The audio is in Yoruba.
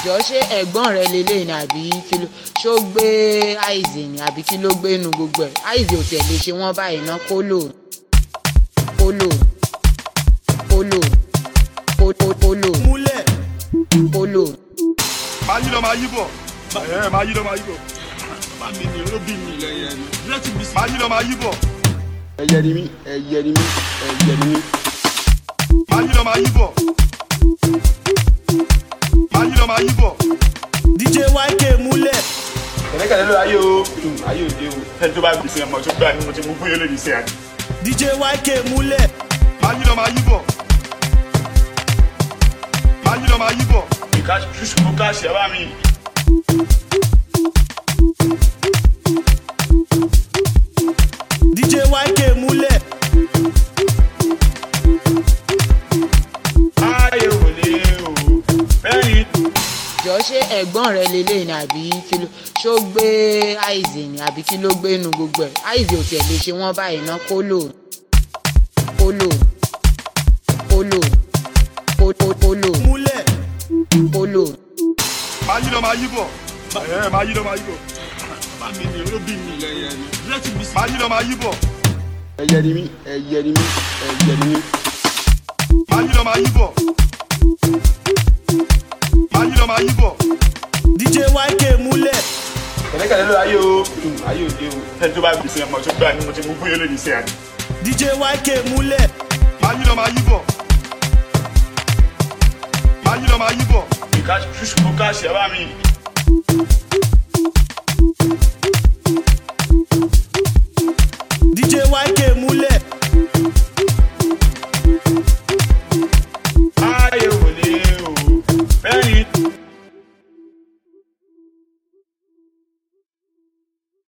jọ ṣé ẹ̀gbọ́n rẹ lélẹ̀ ni àbí kí ló ṣó gbé àìsè ni àbí kí ló gbé nu gbogbo ẹ̀ àìsè ò tiẹ̀ lè ṣe wọ́n báyìí ná kólò kólò kólò kólò kólò múlẹ̀ kólò. máa yí lọ máa yí bọ̀ ẹ̀ máa yí lọ máa yí bọ̀ bá mi ní olóbì mi máa yí lọ máa yí bọ̀ ẹyẹ ni mí ẹyẹ ni mí ẹyẹ ni mí. máa yí lọ máa yí bọ̀ máa yí lọ máa yí bọ̀. dj yk múlẹ̀ kẹ̀lẹ́kẹ̀lẹ́ ló ayé o ayé òde o ẹni tó bá gbèsè ọmọ tó gbà ní mo ti mú fún yẹn lónìí sí àná. dj yk múlẹ̀ máa yí lọ máa yí bọ̀ máa yí lọ máa yí bọ̀. ìka ṣùṣù kó ká ṣe bá mi. dj yk múlẹ̀ ayé ò lè o bẹ́ẹ̀ni. jọ ṣé ẹ̀gbọ́n rẹ lélẹ̀ ni àbí kí ló ṣó gbé àìsè ni àbí kí ló gbé nu gbogbo ẹ̀ àìsè ò tiẹ̀ lè ṣe wọ́n báyìí ná kólò kólò kólò kólò kólò múlẹ̀ kólò. máa yí lọ máa yí bọ̀ ẹ̀ máa yí lọ máa yí bọ̀ bá mi ní olóbì mi máa yí lọ máa yí bọ̀ ẹyẹ ni mí ẹyẹ ni mí ẹyẹ ni mí. máa yí lọ máa yí bọ̀ máa yí lọ máa yí bọ̀. dj yk múlẹ̀ kẹ̀lẹ́kẹ̀lẹ́ ló ayé o ayé òde o ẹni tó bá gbèsè ọmọ tó gbà ní mo ti mú fún yẹn lónìí sí àná. dj yk múlẹ̀ máa yí lọ máa yí bọ̀ máa yí lọ máa yí bọ̀. ìka ṣùṣù kó ká ṣe bá mi.